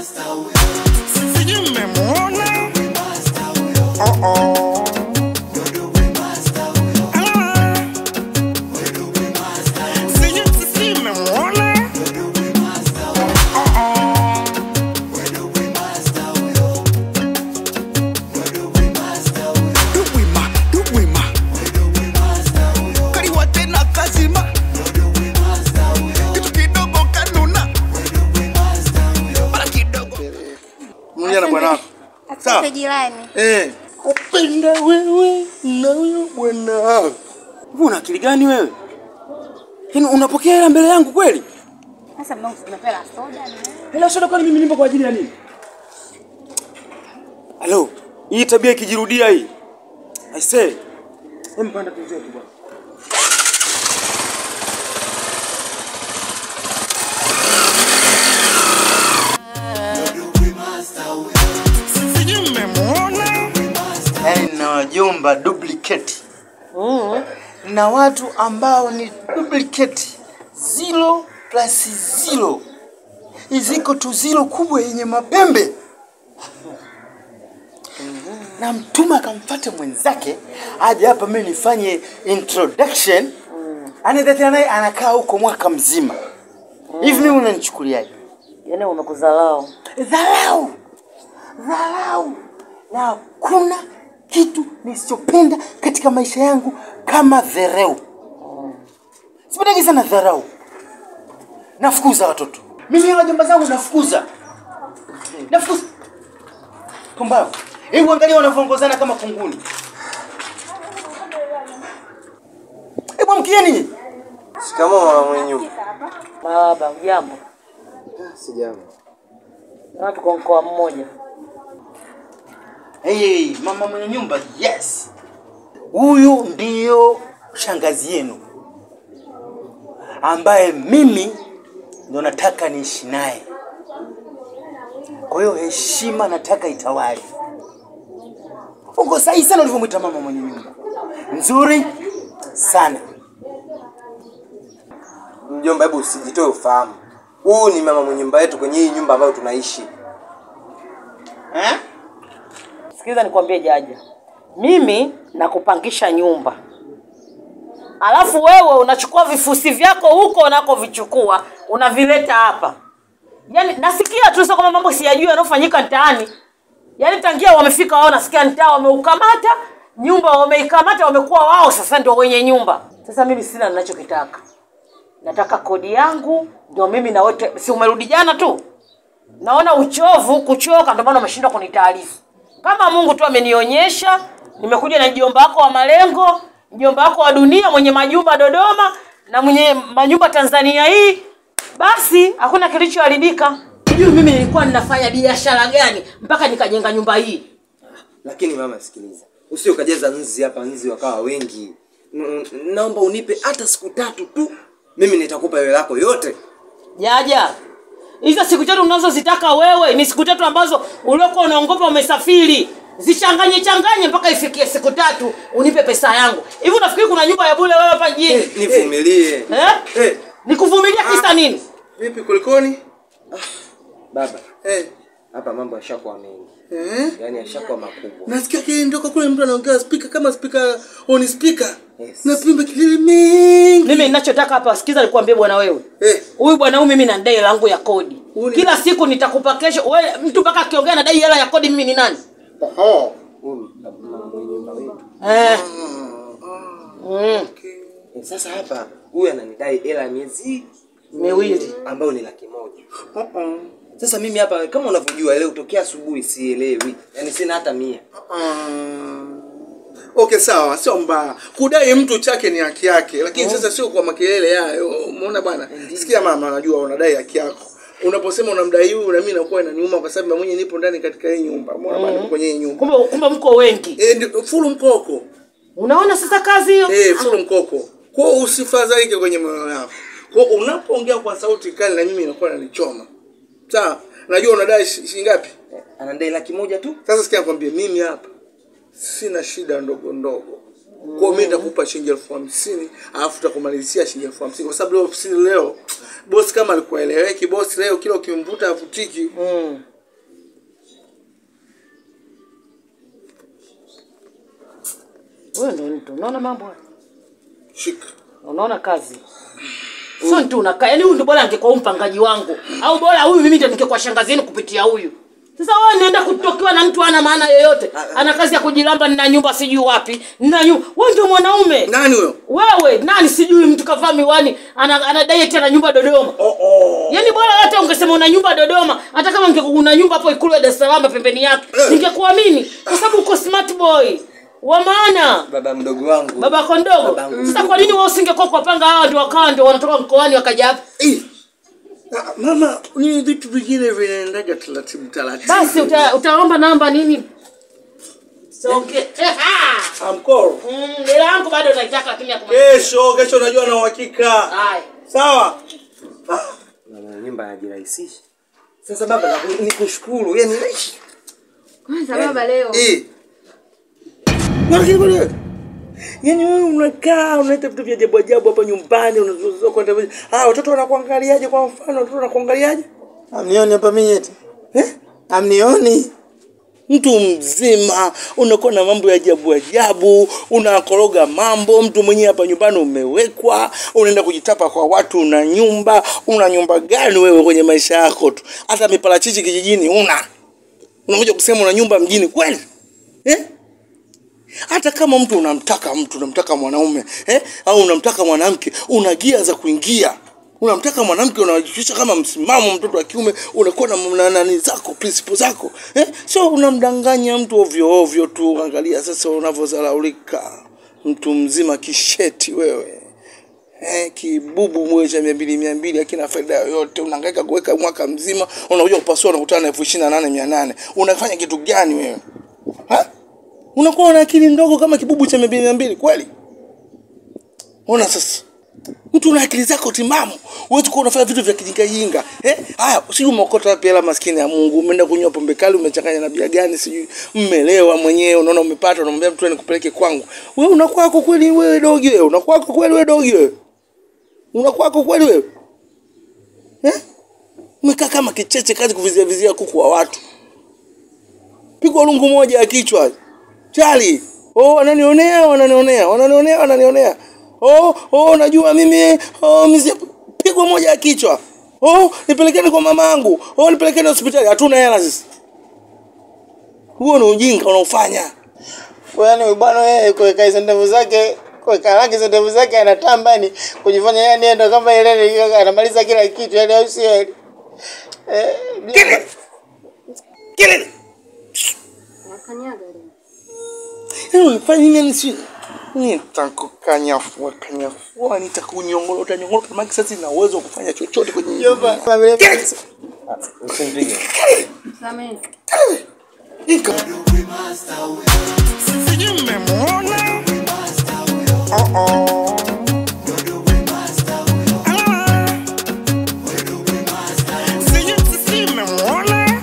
Sijui mmemwona? Oh, oh. Ah. Sijui sijui mmemwona? Oh, oh. Duwima, duwima. Kariwa tena kazima. Kitu kidogo kanuna. Mara kidogo. Mmoja na bwana wako. Sawa. Asante jirani. Eh. Kupenda wewe na huyo bwana wako. Wewe una akili gani wewe? Yaani unapokea hela mbele yangu kweli? Sasa mbona unapela soda ni? Hela soda kwani mimi nipo kwa ajili ya nini? Halo, hii tabia ikijirudia hii. I say, hem panda tuzetu bwana. Sijui mmemwona? yaani na wajomba duplicate na watu ambao ni duplicate zero plus zero iziko tu zero kubwa yenye mapembe na mtume akamfata mwenzake aje hapa mimi nifanye introduction anatetea naye anakaa huko mwaka mzima hivi mimi unanichukuliaje Yaani umekuzalau. dharau dharau na hakuna kitu nisichopenda katika maisha yangu kama dharau sipendagi sana dharau nafukuza watoto mimi hawa jomba zangu nafukuza nafukuza pumbavu hebu angalia wanavyoongozana kama kunguni hebu amkieni Shikamoo mama mwenye nyumba. Baba, ujambo? Sijambo. Na tuko mkoa mmoja. Hey, mama mwenye nyumba, yes. Huyu ndiyo shangazi yenu ambaye mimi ndo nataka niishi naye. Kwa hiyo heshima nataka itawale. Uko sahihi sana ulivyomwita mama mwenye nyumba, nzuri sana. Mjomba, hebu usijitoe ufahamu. Huyu ni mama mwenye nyumba yetu kwenye hii nyumba ambayo tunaishi. Eh? Sikiliza nikwambie Jaja, mimi nakupangisha nyumba, alafu wewe unachukua vifusi vyako huko unakovichukua unavileta hapa. Yaani nasikia tu sio kama mambo siyajui yanayofanyika mtaani. Yaani tangia wamefika wao, nasikia mtaa wameukamata nyumba, wameikamata wamekuwa wao sasa ndio wenye nyumba. Sasa mimi sina ninachokitaka, nataka kodi yangu, ndio mimi na wote. Si umerudi jana tu? naona uchovu kuchoka, ndio maana umeshindwa kunitaarifu. Kama Mungu tu amenionyesha, nimekuja na mjomba wako wa malengo, mjomba wako wa dunia mwenye majumba Dodoma na mwenye majumba Tanzania hii, basi hakuna kilichoharibika. Sijui mimi nilikuwa ninafanya biashara gani mpaka nikajenga nyumba hii. Lakini mama, sikiliza, usije ukajaza nzi hapa, nzi wakawa wengi. N- Naomba unipe hata siku tatu tu, mimi nitakupa hela yako yote. Jaja, hizo siku tatu unazozitaka wewe ni siku tatu ambazo uliokuwa unaongopa umesafiri. Zichanganye changanye mpaka ifikie siku tatu unipe pesa yangu. Hivi unafikiri kuna nyumba ya bure wewe hapa mjini? Nivumilie. Eh? Eh, Nikuvumilia kisa nini? Vipi kulikoni? baba, Eh. hapa mambo yashakuwa mengi, Eh? yaani yashakuwa makubwa. Nasikia kindoka kule mtu anaongea speaker kama speaker on speaker. Yes. Napimba kelele mingi. Mimi ninachotaka hapa sikiza nikwambie bwana wewe. Eh. Huyu bwana huyu mimi na dai langu ya kodi. Uni- Kila siku nitakupa kesho. Wewe mtu mpaka akiongea na dai hela ya kodi mimi ni nani? Oho. Huyu mama mwenye nyumba wetu. Eh. Mm. Eh, Sasa hapa huyu ananidai hela ya miezi Miwili. ambayo ni laki moja. Sasa mimi hapa kama unavyojua leo tokea asubuhi sielewi, yaani sina hata mia. Okay, sawa, sio mbaya. Kudai mtu chake ni haki yake, lakini sasa sio kwa makelele hayo. Umeona bwana? Sikia mama, najua unadai haki yako. Unaposema unamdai huyu na mimi nakuwa inaniuma kwa sababu mimi mwenyewe nipo ndani katika hii nyumba. Umeona bwana, nipo kwenye hii nyumba. Kumbe kumbe mko wengi. Eh, ndio full mkoko. Unaona sasa kazi hiyo? Eh, full mkoko. Kwa hiyo usifadhaike kwenye moyo wako. Kwa hiyo unapoongea kwa sauti kali na mimi inakuwa inanichoma. Sawa? Najua unadai shi- shilingi ngapi? Anadai laki moja tu. Sasa sikia nikwambie, mimi hapa sina shida ndogo ndogo. Kwa hiyo mimi nitakupa shilingi elfu hamsini alafu tutakumalizia shilingi elfu hamsini kwa sababu leo ofisini leo bosi kama alikuwa eleweki, bosi leo kila ukimvuta avutiki. Mm. Wewe ndo mtu. Unaona mambo haya? shika Unaona kazi? Sio mtu unakaa. Yaani huyu ndo bora angekuwa huyu mpangaji wangu. Au bora huyu mimi ndo ningekuwa shangazi yenu kupitia huyu. Sasa wewe naenda kutokiwa na mtu ana maana yoyote. Ana kazi ya kujilamba nina nyumba sijui wapi. Nina nyumba. Wewe ndio mwanaume. nani huyo Wewe nani sijui mtu kavaa miwani ana ana diet ana nyumba Dodoma. oh, oh. Yaani bora hata ungesema una nyumba Dodoma, hata kama ungekuwa una nyumba hapo Ikulu ya Dar es Salaam pembeni yake, Eh. ningekuamini kwa sababu uko smart boy. Wa maana baba mdogo wangu baba yako ndogo. Babangu. Sasa kwa nini wewe usingekuwa kwa panga hawa ndio wakawa ndio wanatoka mkoani wakaja hapa? Eh. Ah, mama ni vitu vingine vinaendaga taratibu taratibu Basi uta, utaomba namba nini? Songe. amkoro Mm, hela yangu bado naitaka lakini ya kuma. kesho kesho najua na uhakika Haya. sawa Mama, nyumba anajirahisisha sasa baba naku- nikushukuru yani Kwanza baba leo. Eh. Lakini bwana, Yaani wewe unakaa unaleta vitu vya ajabu ajabu hapa nyumbani unazozoa kwenda ah watoto wanakuangaliaje kwa mfano watoto wanakuangaliaje? amnioni hapa mimi eti Eh? amnioni Mtu mzima unakuwa na mambo ya ajabu ajabu, unakoroga mambo. Mtu mwenyewe hapa nyumbani umewekwa, unaenda kujitapa kwa watu, una nyumba. Una nyumba gani wewe kwenye maisha yako tu? Hata miparachichi kijijini una, unakuja kusema una nyumba mjini kweli eh? hata kama mtu unamtaka mtu unamtaka mwanaume eh? au unamtaka mwanamke una gia za kuingia unamtaka mwanamke unawajishusha kama msimamo mtoto wa kiume unakuwa na na nani zako principle zako eh? so unamdanganya mtu ovyo ovyo tu angalia sasa unavyozalaulika mtu mzima kisheti wewe Eh, kibubu mwe cha mia mbili mia mbili akina faida yoyote unahangaika kuweka mwaka mzima unakuja kupasua unakutana na elfu ishirini na nane mia nane unafanya kitu gani wewe ha? unakuwa na akili ndogo kama kibubu cha mia mbili mia mbili kweli ona sasa mtu una akili zako timamu huwezi kuwa unafanya vitu vya kijingajinga eh? haya sijui umeokota wapi hela maskini ya mungu umeenda kunywa pombe kali umechanganya na bia gani sijui mmelewa mwenyewe unaona umepata unamwambia mtu nikupeleke kwangu wewe unakwako kweli wewe dogi wewe unakwako kweli wewe dogi wewe unakwako kweli wewe eh? umekaa kama kicheche kazi kuvizia vizia kuku wa watu pigwa lungu moja ya kichwa chali oh wananionea wananionea wananionea wananionea oh oh najua mimi oh mizi pigwa moja ya kichwa oh nipelekeni kwa mamangu oh nipelekeni hospitali hatuna hela sisi huo ni ujinga unaofanya Yaani huyu bwana yeye kuweka hizo ndevu zake kuweka rangi hizo ndevu zake anatamba ni kujifanya yani yeye ndo kama ile anamaliza kila kitu yani au sio? Eh, kelele kelele Nakanyaga leo. Yaani unifanya nini yani si nitakukanyafua kanyafua nitakunyongolota nyongolota maana sasa sina uwezo wa kufanya chochote kwenye Jomba, kama vile Kelele! usinipige Samehe. Ika. Sijui mmemwona? Oh, oh. Ah. Sijui sisi mmemwona?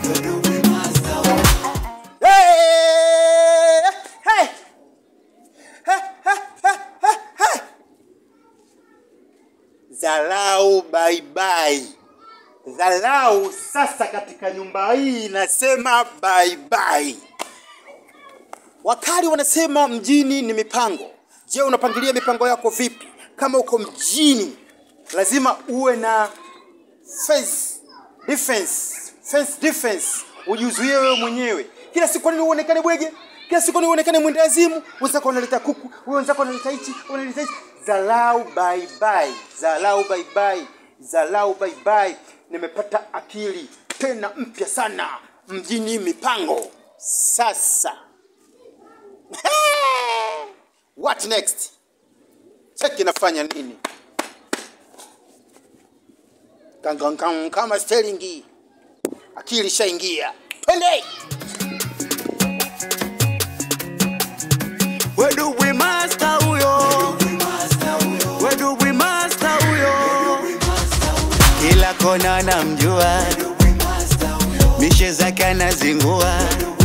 Dharau bye bye. Dharau sasa katika nyumba hii nasema bye bye. Wakali wanasema mjini ni mipango. Je, unapangilia mipango yako vipi? Kama uko mjini, lazima uwe na face defense, face defense, ujizuie wewe mwenyewe. Kila siku kwa nini uonekane bwege? Kila siku kwa nini uonekane mwendazimu? Wenzako wanaleta kuku, wewe wenzako wanaleta hichi, wanaleta hichi. Dharau bye bye, dharau bye bye, dharau bye bye. Nimepata akili tena mpya sana mjini mipango sasa. What next? Cheki nafanya nini? Kangangang kama sterlingi. Akili shaingia. Twende. Weduwi master huyo. Weduwi master huyo. kila kona namjua, mishe zake anazingua,